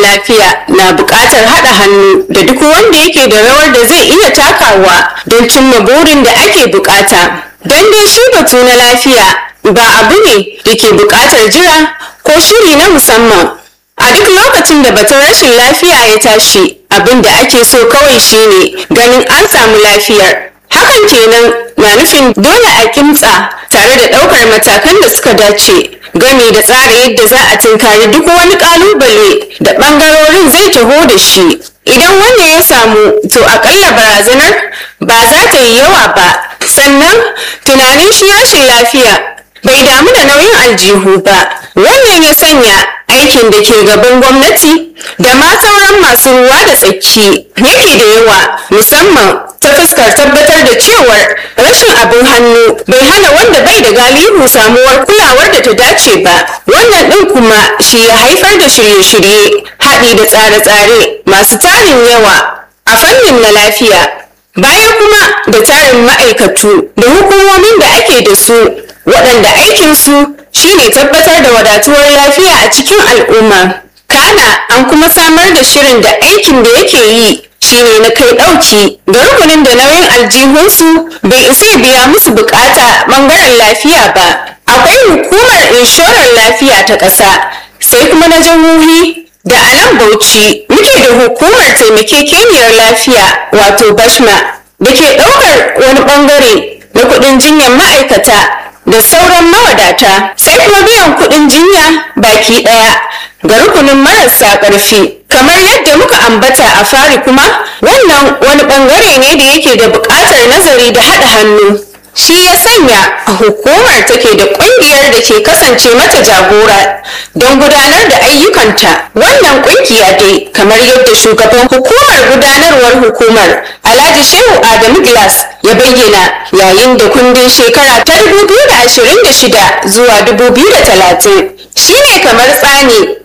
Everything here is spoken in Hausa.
lafiya na buƙatar haɗa hannu da duk wanda yake da rawar da zai iya takawa don cimma burin da ake buƙata. Don dai shi batu na lafiya ba abu ne da ke buƙatar jira ko shiri na musamman. A duk lokacin da batun rashin lafiya ya tashi abin da ake so kawai shine ganin an samu lafiyar. Hakan kenan na nufin dole a kimtsa tare da ɗaukar matakan da suka dace game da tsara yadda za a tunkari duk wani ƙalubale da ɓangarorin zai taho da shi. Idan wannan ya samu to akalla barazanar ba za ta yi yawa ba. Sannan tunanin shi rashin lafiya bai damu da nauyin aljihu ba. Wannan ya sanya aikin da ke gaban gwamnati da ma sauran masu ruwa da tsaki yake da yawa musamman ta fuskar tabbatar da cewar rashin abin hannu bai hana wanda bai da galihu samuwar kulawar da ta dace ba wannan ɗin kuma shi ya haifar da shirye-shirye haɗi da tsare-tsare masu tarin yawa a fannin na lafiya baya kuma da tarin ma'aikatu da hukumomin da ake da su waɗanda aikinsu shine tabbatar da wadatuwar lafiya a cikin al'umma kana an kuma samar da shirin da aikin da yake yi shine na kai ɗauki ga rukunin da nauyin aljihunsu bai isa biya musu bukata ɓangaren lafiya ba akwai hukumar inshorar lafiya ta ƙasa sai kuma na jihohi da a nan bauchi muke da hukumar taimakekeniyar lafiya wato bashma da ke ɗaukar wani ɓangare na kuɗin jinyar ma'aikata da sauran mawadata sai kuma biyan kuɗin jinya baki ɗaya ga rukunin marasa ƙarfi kamar yadda muka ambata a fari kuma wannan wani ɓangare ne da yake da buƙatar nazari da haɗa hannu shi ya sanya hukumar take da ƙungiyar da ke kasance mata jagora don gudanar da ayyukanta wannan ƙungiya dai kamar yadda shugaban hukumar gudanarwar hukumar alhaji shehu adamu glass ya bayyana yayin da kundin shekara ta 2026 zuwa 2030 shine kamar tsani